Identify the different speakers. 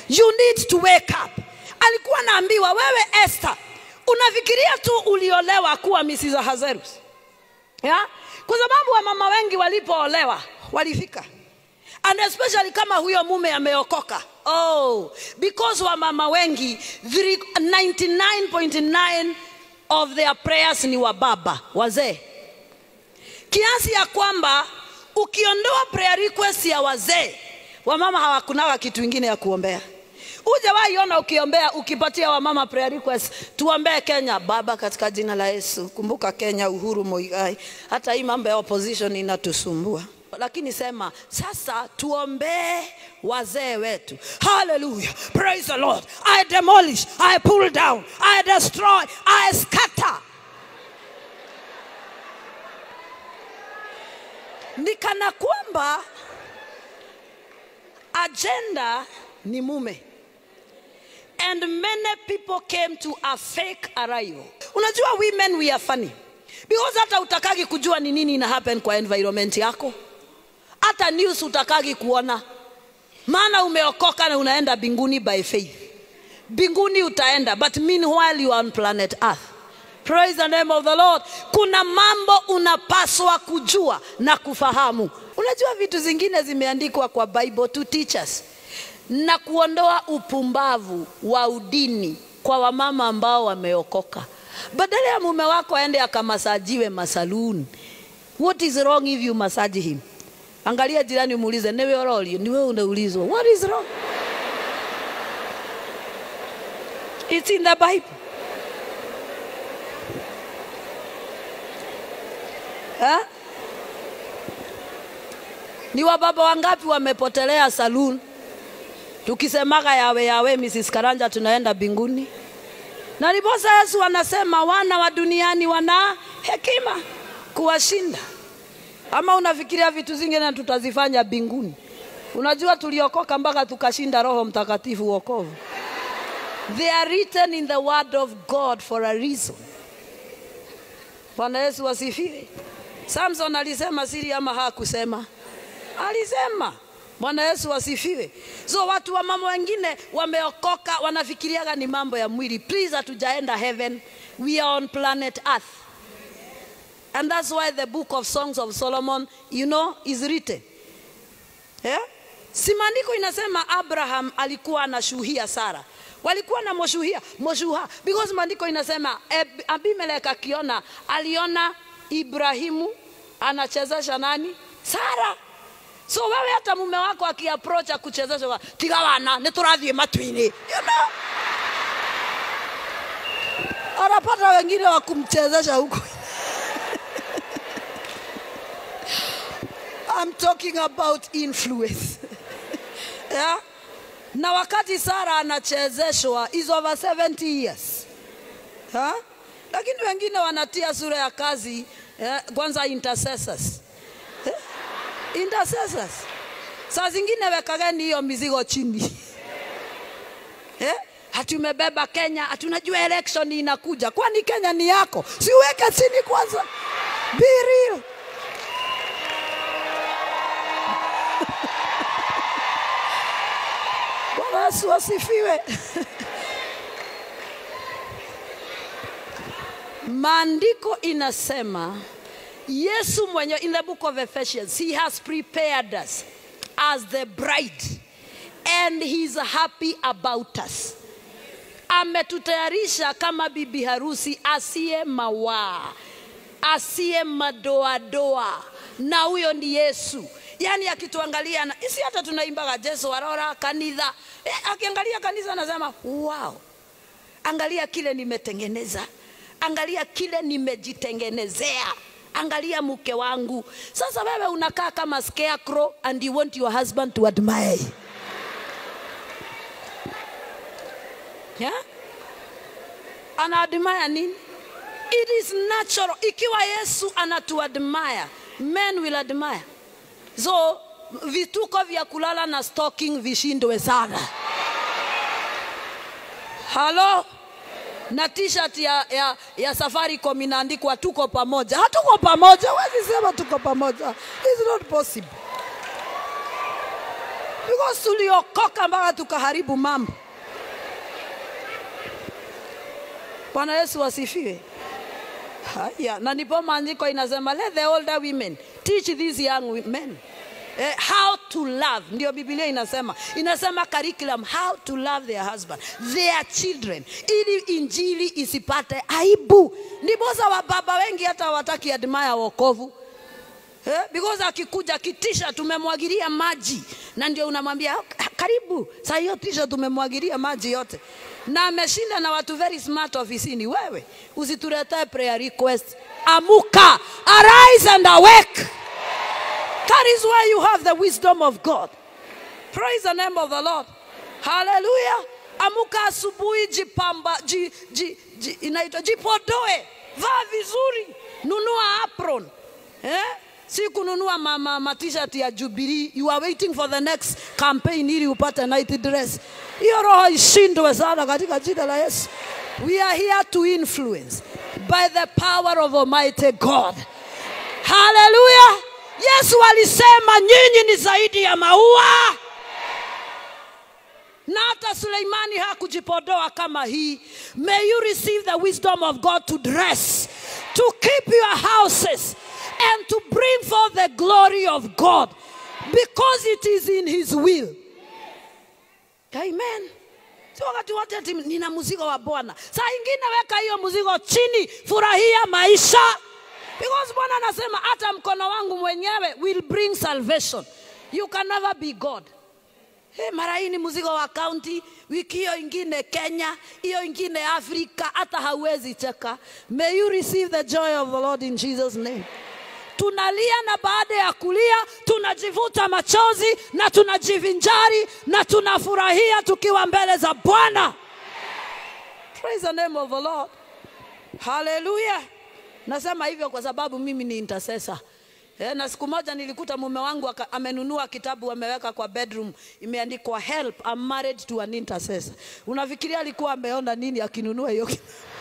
Speaker 1: you need to wake up alikuwa naambiwa wewe Esther unafikiria tu uliolewa kuwa Mrs. Ahasuerus yeah? kwa sababu wamama wengi walipoolewa walifika and especially kama huyo mume ameokoka oh because wamama wengi 99.9 of their prayers ni wa baba wazee kiasi ya kwamba ukiondoa prayer request ya wazee wamama hawakunaga kitu ingine ya kuombea ujawaiona ukiombea ukipatia wamama prayer request tuombee kenya baba katika jina la yesu kumbuka kenya uhuru moigai hata hii mambo ya opposition inatusumbua lakini sema sasa tuombee wazee wetu haleluya praise the lord i demolish i pull down i destroy i scatter ni kana kwamba agenda ni mume and many people came to a fake arrival unajua women we are funny because hata utakagi kujua ni nini ina happen kwa environment yako hata news utakagi kuona maana umeokoka na unaenda binguni by faith binguni utaenda but meanwhile you are on planet earth praise the name of the lord kuna mambo unapaswa kujua na kufahamu unajua vitu zingine zimeandikwa kwa bible to teach us na kuondoa upumbavu wa udini kwa wamama ambao wameokoka badala ya mume wako aende akamasajiwe masaluni what is wrong if you massage him angalia jirani umuulize niwe orolio niwe unaulizwa what is wrong it's in the bible ha? ni wababa wangapi wamepotelea saloon tukisemaga yawe yawe Mrs. Karanja tunaenda binguni na ndiposa Yesu anasema wana wa duniani wana hekima kuwashinda ama unafikiria vitu zingine na tutazifanya binguni unajua tuliokoka mpaka tukashinda roho mtakatifu wokovu they are written in the word of god for a reason bwana yesu asifiwe samson alisema siri ama hakusema alisema bwana yesu asifiwe so watu wa mama wengine wameokoka wanafikiriaga ni mambo ya mwili please hatujaenda heaven we are on planet earth and that's why the book of songs of solomon you know is written yeah? si maandiko inasema abraham alikuwa anashuhia sara walikuwa na moshuhia moshuha because maandiko inasema Ab- abimelek akiona aliona ibrahimu anachezesha nani sara so wewe hata mume wako akiapproach akuchezesha tiga wana nä tå rathiä matu-inä you know? anapata wengine wa kumchezesha huko I'm talking about influence yeah? na wakati Sara anachezeshwa is over 70 years ha? lakini wengine wanatia sura ya kazi eh, kwanza intercessors eh? intercessors saa zingine wekageni hiyo mizigo chini eh? hatumebeba Kenya, hatunajua election inakuja. Kwani Kenya ni yako? Siweke chini kwanza, be real. Bwana Yesu asifiwe. Maandiko inasema Yesu mwenyewe in the book of Ephesians he has prepared us as the bride and he's happy about us. Ametutayarisha kama bibi harusi asiye mawaa, asiye madoadoa, na huyo ni Yesu. Yaani akituangalia na isi hata tunaimbaga Jesu warora kanitha eh, akiangalia kanisa anasema wow, angalia kile nimetengeneza, angalia kile nimejitengenezea angalia mke wangu. Sasa wewe unakaa kama scarecrow and you want your husband to admire you. Yeah? Ana admire nini? It is natural. Ikiwa Yesu anatuadmire, men will admire. So vituko vya kulala na stalking vishindwe sana. Halo? na t-shirt ya, ya, ya Safaricom inaandikwa tuko pamoja. Hatuko pamoja, huwezi sema tuko pamoja. It's not possible. because tuliokoka mpaka tukaharibu mambo. Bwana Yesu asifiwe. Haya, na ndipo maandiko inasema let the older women teach these young men eh, how to love. Ndio Biblia inasema, inasema curriculum how to love their husband, their children, ili injili isipate aibu. Ndiposa wababa wengi hata hawataki admire wokovu Eh, because akikuja kitisha tumemwagilia maji na ndio unamwambia "Ah, karibu saa hiyo tisha tumemwagilia maji yote na ameshinda na watu very smart ofisini wewe usituletee prayer request amuka arise and awake that is why you have the wisdom of god praise the name of the lord haleluya amuka asubuhi jipamba ji, ji, ji, inaitwa jipodoe vaa vizuri nunua apron eh? si kununua ma, ma, ma t-shirt ya Jubilee. You are waiting for the next campaign ili upate night dress. Hiyo roho ishindwe sana katika jina la Yesu. We are here to influence by the power of Almighty God. Hallelujah. Yesu alisema nyinyi ni zaidi ya maua na hata Suleimani hakujipodoa kama hii. May you receive the wisdom of God to dress, to keep your houses, and to bring forth the glory of God because it is in His will. Amen. Si wakati wote ati nina mzigo wa Bwana. Saa ingine weka hiyo mzigo chini, furahia maisha. Because Bwana anasema hata mkono wangu mwenyewe will bring salvation. You can never be God. Hey, mara hii ni mzigo wa kaunti, wiki hiyo ingine Kenya, hiyo ingine Afrika, hata hauwezi cheka. May you receive the joy of the Lord in Jesus name. Tunalia na baada ya kulia tunajivuta machozi na tunajivinjari na tunafurahia tukiwa mbele za Bwana. Praise the name of the Lord. Hallelujah. Nasema hivyo kwa sababu mimi ni intercessor. Eh, na siku moja nilikuta mume wangu aka- amenunua kitabu ameweka kwa bedroom imeandikwa help I'm married to an intercessor. Unafikiria alikuwa ameona nini akinunua hiyo kitabu?